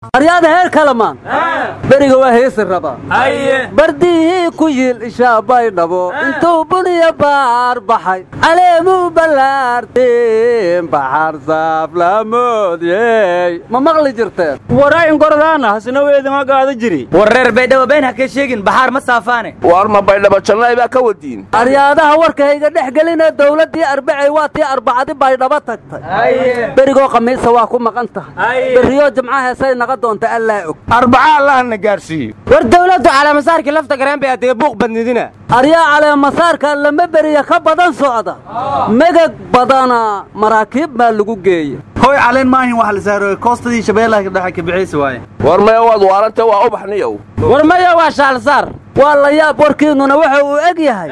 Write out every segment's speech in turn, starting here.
aryaada heer kalamaan beriga waa heesi rabaa bardihii ku yil ishaabay dhabo intuu buniya baar baxay caleemuu ballaarteen baxar saaflaamoodiyey ma maqli jirteen warayn gordaana hasna weedama gaada jiri war reer baydhabo been ha ka sheegin baxaar ma saafaane war ma baydhabo jannay baa ka wadiin aryaadaha warkayga dhex gelinee dawladdii arbacay waa tii arbacadi baydhabo tagtay berigoo khamiisa waa ku maqan tahay berriyoo jimca heesay naqa doonta allaa og arbaca allahna gaarsiiyo war dawladdu calaamasaarkii lafta gareen bay adee buuq badnidina aryaa caleemasaarka lama beriya ka badan socda megag badana maraakiib baa lagu geeya hoy caleen maahin wax la saaro koostadii shabeellaha dhexe ka bixaysa waaye war maya waad waarante waa ubaxniyow war maya waa shaalsaar waa la yaab warkiinnuna waxa uu eg yahay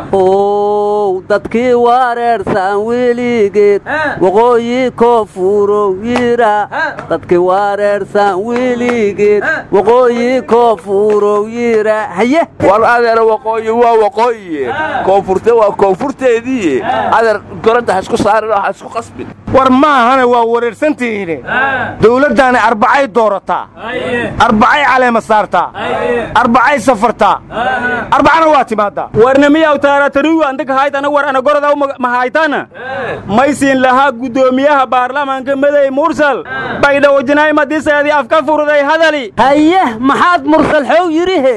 ow dadkii wareersan weligeed waqooyi koofurow yira dadkii wareersan weligeed waqooyi koofurow yira haye war adeera waqooyi waa waqooyiye koonfurte waa koonfurteediiye adeer goranta ha isku saarin oo ha isku qasbin war maahane waa wareersantihiine dawladdaani arbacay doorataa arbacay caleema saartaa arbacay safartaa arbacana waa timaadaa warna miyaw taaratarugu andaka haytana war ana gorodaw mahaytana maysiin lahaa guddoomiyaha baarlamaanka medey mursal baydhawojinaay madiseedii afka furday hadali haye maxaad mursal xow yidhihe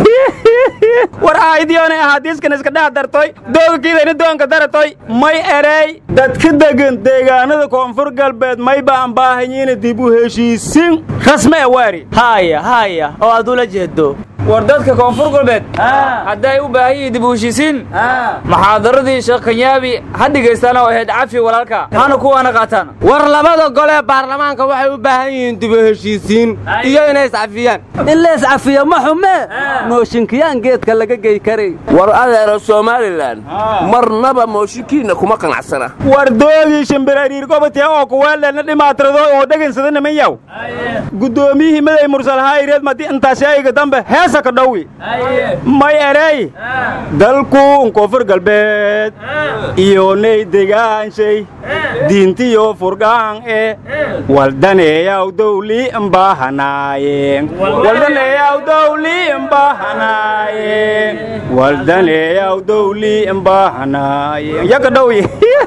war ahaydiyoonay ahaadiiskan iska dhex dartoy doogakiidani doonka daratoy may erey dadka degan deegaanada koonfur galbeed may baan baahanyiina dib u heshiisin rasme e waari haaya haaya oo aad ula jeedo war dadka koonfur galbeed hadday u baahan yihiin dib u heshiisiin muxaadaradii sheekh kanyaabi ha dhegaystaana oo ahayd cafi walaalka hana kuwaana qaataan war labada gole ee baarlamaanka waxay u baahan yihiin dib u heshiisiin iyo inay iscafiyaan in la iscafiyo ma xumee mooshinkiyaan geedka laga gey karay war adeera somalilan marnaba mooshinkiinna kuma qanacsana war doogii shimbirariir gobatee oo kuweeldheelna dhimaatirado oo dhegansada niman yaw guddoomiyihii medey mursal hayreed madi intaashayga dambe heesa ka dhowi may erey dalkuun koonfur galbeed iyo ney degaanshay diintiyo furgaan e waldaneeyaw dawli mbahanaaye waldaneeyaw dawli mbahanaaye waldaneeyaw dawli mbahanaaye yaka dhowi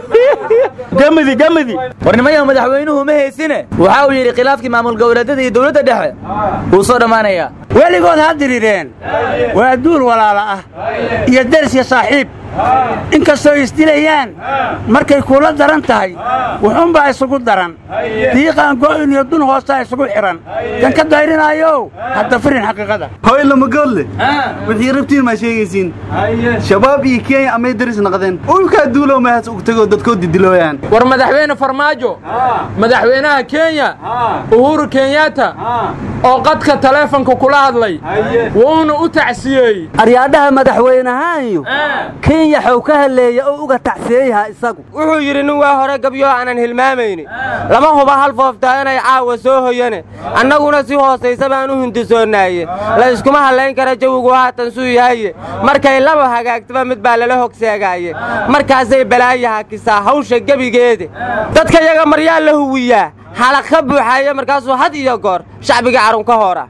gamadi gamadi war nimayaw madaxweynuhu ma haysine waxa uu yidhi khilaafkii maamul goboleedyada iyo dawladda dhexe wuu soo dhammaanayaa weligood ha dirireen waa duul walaala ah iyo dersya saaxiib inkastoo isdilayaan markay kuula daran tahay wuxuunbaa isugu daran diiqaan go'in iyo dun hoostaa isugu xidhan kan ka dayrinaayow hadda firin xaqiiqada hoy lamagoodle wixii rabtiin maa sheegaysiin shabaab iyo kenya amay daris naqdeen ulkaa duulow mahas ug tegoo dadkood didilooyaan war madaxweyne farmaajo madaxweynaha kenya uhuru kenyatta oo qadka taleefonka kula hadlay wuuna u tacsiyeey aryaadhaha madaxweynahaanyu kenya xow ka haleeya oo uga tacsiyeyaha isagu wuxuu yidhi nin waa hore gabyo aanan hilmaamayni lama huba hal fooftaa inay caawa soo hoyane annaguna si hoosaysa baan u hindisoonnaaye la iskuma hallayn kara jawigu haatan suu yahaye markay laba hagaagtaba mid baa lala hogseegaaye markaasay balaaya hakisaa hawsha gebigeeda dadka yaga maryaa la huwiyaa xalaq ka buuxaaya markaasuu had iyo goor shacbiga carun ka hoora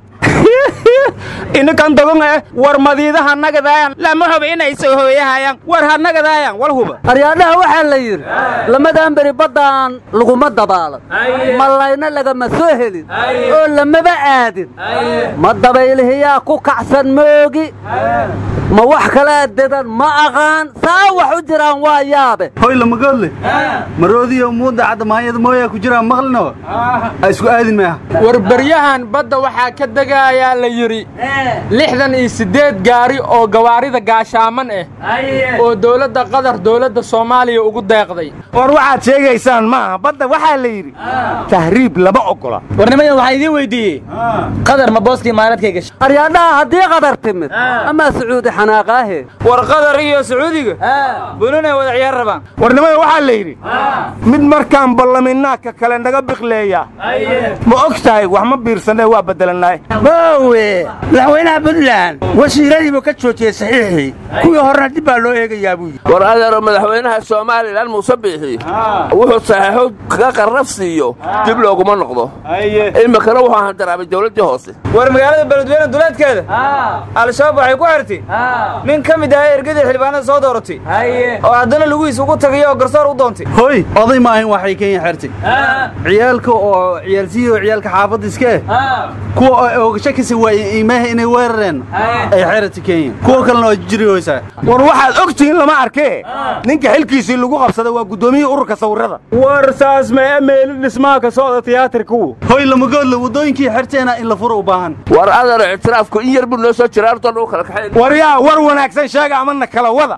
inakan dogon eh war madiidaha nagadaayan lama huba inay soo hooyahayaan war ha nagadaayan wal huba aryaadhaha waxaa la yidhi lamadan beri baddaan laguma dabaalan mallayna lagama soo helin oo lamaba aadin ma dabaylihiyaa ku kacsan moogi ma wax kalaa dedan ma aqaan saa wax u jiraan waa yaabe hoy lamagoodle maroodiyo muuda caddamaanyada mooyaa ku jiraan maqlino ha isku aadin maaha war beryahan badda waxaa ka degayaa la yidhi lixdan iyo siddeed gaari oo gawaarida gaashaaman ah oo dowladda qatar dowladda soomaaliya ugu deeqday war waxaad sheegaysaan maaha badda waxaa la yidhi tahriib lama oggola war nimayan waxaan idiin weyddiiyey qadar ma booskii maaradkay gashay aryaadhaha haddii qadar timid amaa sacuudi xanaaqaahe war qadar iyo sacuudiga bununay wada ciyaar rabaan warnimada waxaa la yidhi mid markaan ballaminaa ka kale naga biqleeya ma og tahay wax ma biirsanee waa beddelanaay boowe madaxweynaha puntland wasiiradiibuu ka joojiyey saxiixii kuwii horena dib baa loo eegayaa buu yidhi war adeero madaxweynaha somalilan muuse biixi wuxuu saxeexo kaga qarraf siiyo dib looguma noqdo iminkana wuxuu handaraabay dawladdii hoose war magaalada beledweyne duleedkeeda al-shabaab waxay ku xirtay nin ka mid ahaa ergadii xildhibaanada soo dooratay oo haddana lugihiis ugu tagay oo garsoor u doontay hoy oday ma ahayn waxay kenya xertay ciyaalka oo ciyaalsiyi oo ciyaalka xaafadda iska eh kuwa oo oogasho kasi waayeen iimaaha inay weerareen ay xeratay kenya kuwa kalena waa jiri hoysaa war waxaad og tihiin lama arkee ninka xilkiisii lagu qabsaday waa guddoomiyihii ururka sawirrada war saas mee meeli dhismaha ka socda tiyaatarkuwu hoy lamagoodle waddooyinkii xerteena in la furo u baahan war adeero ictiraafku in yar buu noo soo jira horta lagu kala kaxayn war yaa war wanaagsan sheega amana kala wada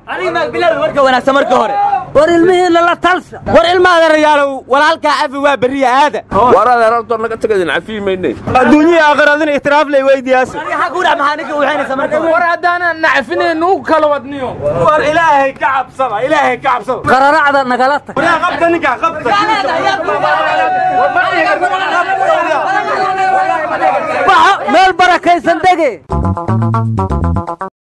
war ilmihiinna la talsa war ilma adeerayaalow walaalkaa cafi waa berriya aada war adeer horta naga tagadin cafiyi maynay adduunyihii aakhiraadina ihtiraaf lay weydiyaasa war haddaana nacfinayn u kala wadniyo war ilaahay ka cabsada ilaahay ka cabsada qararacda nagala tag yaa qabta ninkaa qabta baxo meel barakaysan dege